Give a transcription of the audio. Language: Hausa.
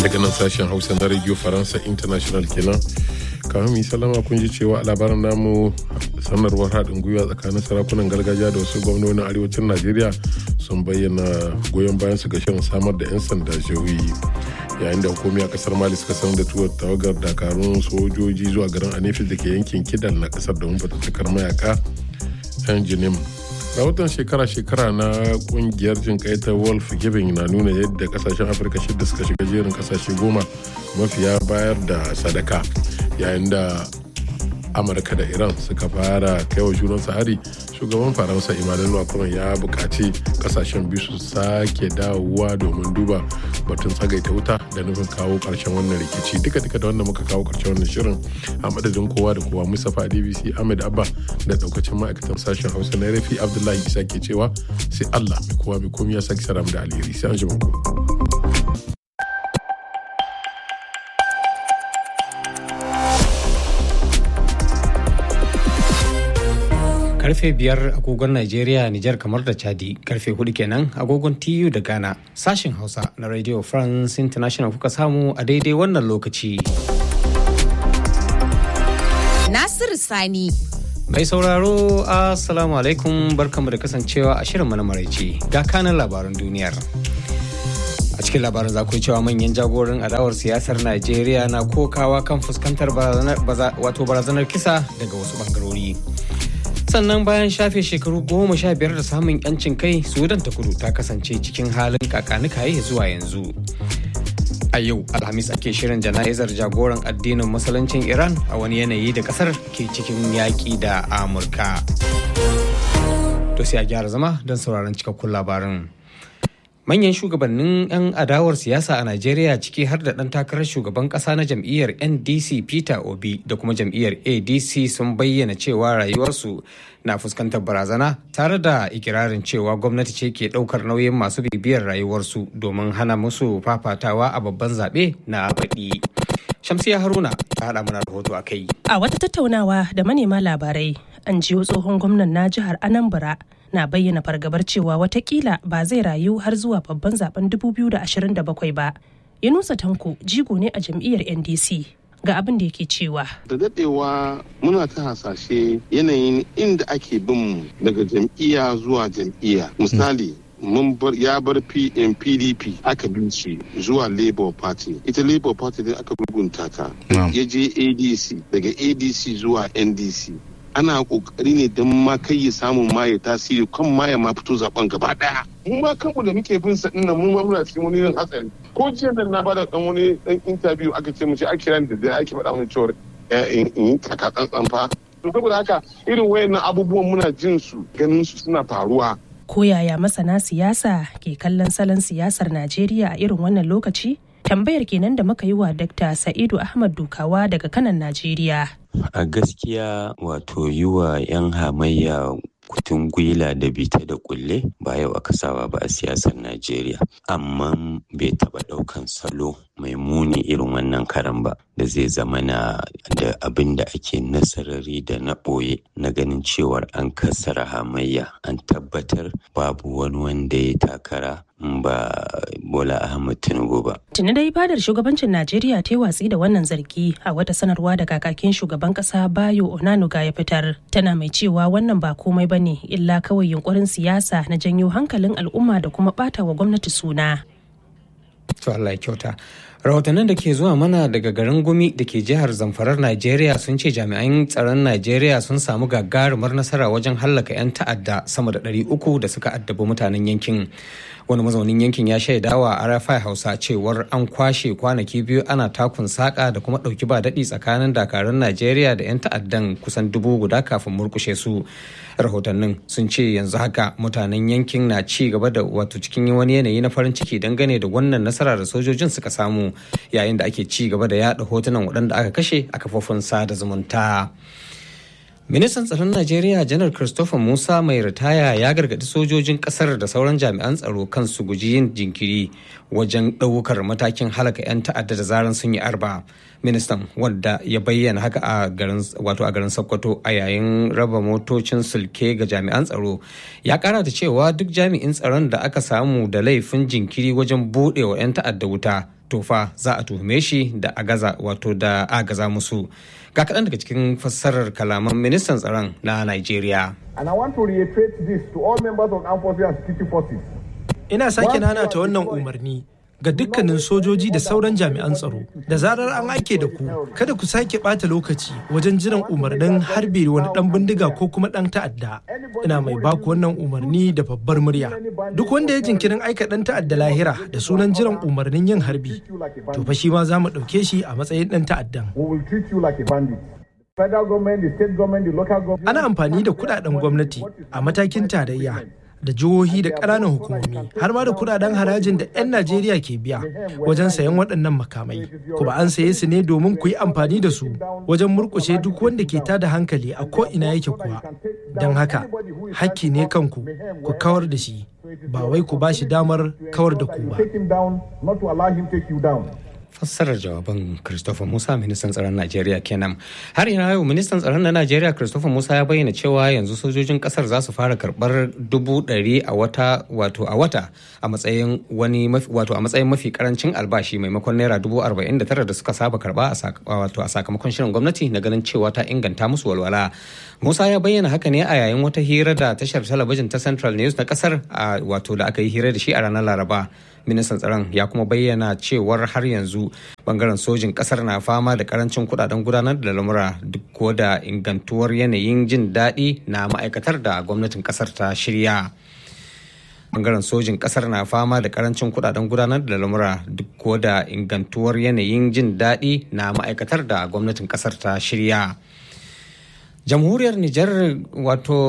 daga nan sashen hausa na radio faransa international kenan kamar mu salama kun ji cewa a labarin namu sanarwar haɗin gwiwa tsakanin sarakunan gargajiya da wasu gwamnonin arewacin najeriya sun bayyana goyon bayan su ga shirin samar da 'yan sanda jihohi yayin da hukumi a kasar mali suka sanar da tuwar tawagar dakarun sojoji zuwa garin anefis da ke yankin kidal na kasar domin fatattakar mayaka 'yan jinim rahoton shekara-shekara na kungiyar jin ta wolf giving na nuna yadda kasashen afirka shida suka shiga jerin kasashe goma mafiya bayar da sadaka yayin da amurka da iran suka fara kaiwa junan hari shugaban faransa emmanuel macron ya buƙaci kasashen biyu su sake dawowa domin duba batun tsagaita wuta da nufin kawo ƙarshen wannan rikici duka duka da wanda muka kawo ƙarshen wannan shirin a madadin kowa da kowa mustapha dbc ahmed abba da daukacin ma'aikatan sashen hausa na rafi abdullahi isa ke cewa sai allah mai kowa mai komi ya sake saram da alheri sai an ji ku. karfe biyar agogon Najeriya, Nijar kamar da Chadi, karfe hudu kenan agogon TU da Ghana. Sashen Hausa na Radio France International kuka samu a daidai wannan lokaci. Nasiru Sani. Mai sauraro, Assalamu alaikum barkamu da kasancewa a shirin na maraice ga kanan labaran duniyar. a cikin labarin za ku cewa manyan jagoran adawar siyasar najeriya na kokawa kan fuskantar wato barazanar kisa daga wasu bangarori sannan bayan shafe shekaru goma sha biyar da samun yancin kai sudan ta kudu ta kasance cikin halin kakanikaye zuwa yanzu a yau alhamis ake shirin jana'izar jagoran addinin musuluncin iran a wani yanayi da kasar ke cikin yaƙi da amurka to sai a gyara zama don sauraron cikakkun labarin manyan shugabannin 'yan adawar siyasa a najeriya ciki har da ɗan takarar shugaban ƙasa na jam'iyyar ndc peter obi da kuma jam'iyyar adc sun bayyana cewa rayuwarsu na fuskantar barazana tare da ikirarin cewa gwamnati ce ke ɗaukar nauyin masu bibiyar rayuwarsu domin hana musu fafatawa a babban zaɓe na baɗi shamsiya haruna ta haɗa mana rahoto a kai a wata tattaunawa da manema labarai an jiyo tsohon gwamnan na jihar anambra na bayyana fargabar cewa watakila ba zai rayu har zuwa babban zaben 2027 ba. Yunusa Tanko jigo ne a jam'iyyar NDC ga abin da yake cewa. Da dadewa muna ta hasashe yanayin inda ake bin daga jam'iyya zuwa jam'iyya. Misali, mun bar ya bar PDP aka bin shi zuwa Labour Party. Ita Labour Party din aka gurgunta ta. Ya je ADC daga ADC zuwa NDC. ana kokari ne don ma kai ya samu ma ya tasiri kan ma ya ma fito zaben gaba daya mu ma kanmu da muke bin sa dinnan mu ma muna cikin wani irin hatsari ko jiya nan na bada dan wani dan interview aka ce mu ce ake ran da da ake faɗa mun cewa in yi kaka tsantsan fa to saboda haka irin wayannan abubuwan muna jin su ganin su suna faruwa ko yaya masana siyasa ke kallon salon siyasar Najeriya a irin wannan lokaci tambayar kenan da muka yi wa Dr. Sa'idu Ahmad Dukawa daga kanan Najeriya. A gaskiya wato yi wa 'yan hamayya kutun gwila da bita da kulle ba yau aka saba ba a siyasar Najeriya. Amma bai taɓa ɗaukan salo mai muni irin wannan karan ba da zai zama na da abin da ake nasarari da na ɓoye na ganin cewar an kassara hamayya an tabbatar babu wani wanda ya takara ba Bola Ahmed Tinubu ba. Tuni dai fadar shugabancin Najeriya ta yi watsi da wannan zargi a wata sanarwa da kakakin shugaban kasa Bayo Onanuga ya fitar. Tana mai cewa wannan ba komai bane illa kawai yunkurin siyasa na janyo hankalin al'umma da kuma bata wa gwamnati suna. To Allah ya kyauta. rahotannin da ke zuwa mana daga garin gumi da ke jihar zamfarar najeriya sun ce jami'an tsaron najeriya sun samu gagarumar nasara wajen hallaka 'yan ta'adda sama da 300 da suka addabi mutanen yankin wani mazaunin yankin ya shaidawa a rfi hausa cewar an kwashe kwanaki biyu ana takun saka da kuma ɗauki ba daɗi tsakanin dakarun najeriya da 'yan ta'addan kusan dubu guda kafin murkushe su rahotannin sun ce yanzu haka mutanen yankin na ci gaba da wato cikin wani yanayi na farin ciki dangane da wannan nasara da sojojin suka samu yayin da ake ci gaba da yada hotunan waɗanda aka kashe a kafofin sada zumunta. ministan tsaron najeriya janar christopher musa mai ritaya ya gargaɗi sojojin ƙasar da sauran jami'an tsaro kan su guji yin jinkiri wajen ɗaukar matakin halaka 'yan ta'adda da zaran sun yi arba ministan wadda ya bayyana haka a garin wato a garin sokoto a yayin raba motocin sulke ga jami'an tsaro ya kara da cewa duk jami'in tsaron da aka samu da laifin jinkiri wajen buɗewa 'yan ta'adda wuta to tofa za a tuhume shi da agaza wato da agaza musu ga kaɗan daga cikin fassarar kalaman ministan tsaron na Najeriya. And I want to reiterate this to all members of armed forces and security forces. Ina sake nanata wannan umarni ga dukkanin sojoji da sauran jami'an tsaro da zarar an aike da ku kada ku sake bata lokaci wajen jiran umarnin harbe wani dan bindiga ko kuma dan ta'adda ina mai baku wannan umarni da babbar murya duk wanda ya jinkirin aika dan ta'adda lahira da sunan jiran umarnin yin harbi to fa shi ma za mu ɗauke shi a matsayin dan ta'addan ana amfani da kudaden gwamnati a matakin tarayya da jihohi da ƙananan hukumomi har ma da kudaden harajin da 'yan Najeriya ke biya wajen sayan waɗannan makamai. Kuma an saye su ne domin ku yi amfani da su wajen murkushe duk wanda ke tada hankali a ko ina yake kuwa. Don haka, hakki ne kanku ku kawar da shi, ba wai ku ba shi damar kawar da ku ba. fassarar jawaban Christopher Musa ministan tsaron Najeriya kenan. Har ina yau ministan tsaron na Najeriya Christopher Musa ya bayyana cewa yanzu sojojin kasar za su fara karbar dubu ɗari a wata wato a wata a matsayin wani wato a matsayin mafi karancin albashi maimakon naira dubu arba'in da tara da suka saba karba wato a sakamakon shirin gwamnati na ganin cewa ta inganta musu walwala. Musa ya bayyana haka ne a yayin wata hira da tashar talabijin ta Central News na kasar wato da aka yi hira da shi a ranar Laraba. ministan tsaron ya kuma bayyana cewar har yanzu bangaren sojin kasar na fama da karancin kudaden gudanar da lamura duk ko da ingantuwar yanayin jin daɗi na ma'aikatar da gwamnatin kasar ta shirya bangaren sojin kasar na fama da karancin kudaden gudanar da lamura duk ko da ingantuwar yanayin jin daɗi na ma'aikatar da gwamnatin kasar ta shirya jamhuriyar nijar wato